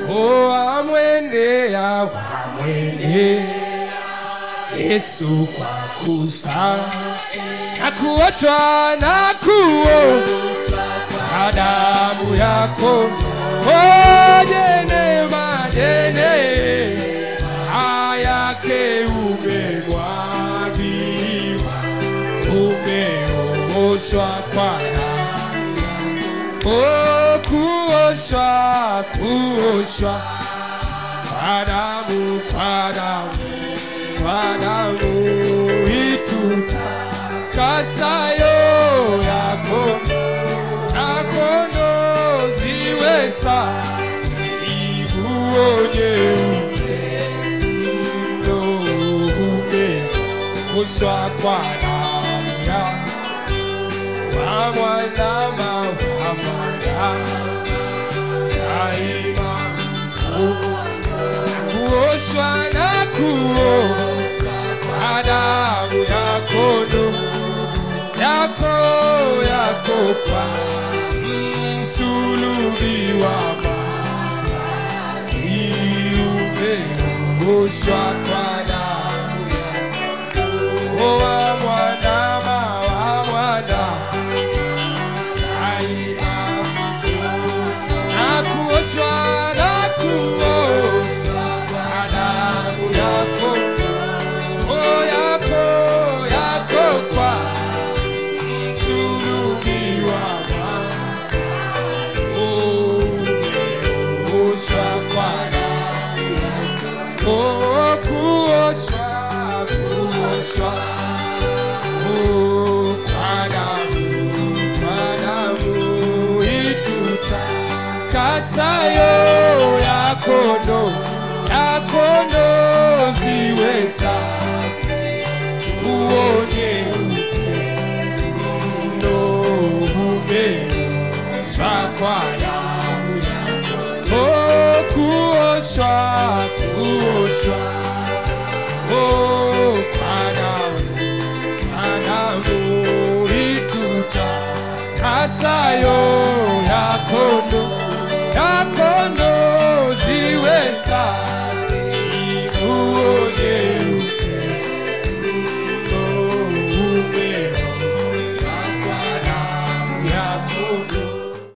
Oh, wamwendea wamwendea Yesu kwa kusa na kuoshwa na kuoshwa kwa damu yako oh, jenema jene ayake umemwagiwa umeoshwa kwa damu oh, kuoshwa kuoshwa kwa damu kwa damu kwa damu itutakasayo yako nakono ziwe safi iguonye mno umeoshwa kwa damu ya wamwandama wamwandama daima kuoshwa na kuoshwa kwa damu yako ndo yako yako kwa msulubi wa maji umeoshwa kwa damu yako wa mwanama wa mwana daima na kuoshwa na kuoshwa kwa damu yako oh yako yako kwa msulubi wa umeoshwa kwa damu yako oh kuoshwa kuoshwa oh kwa damu kwa damu itutakasayo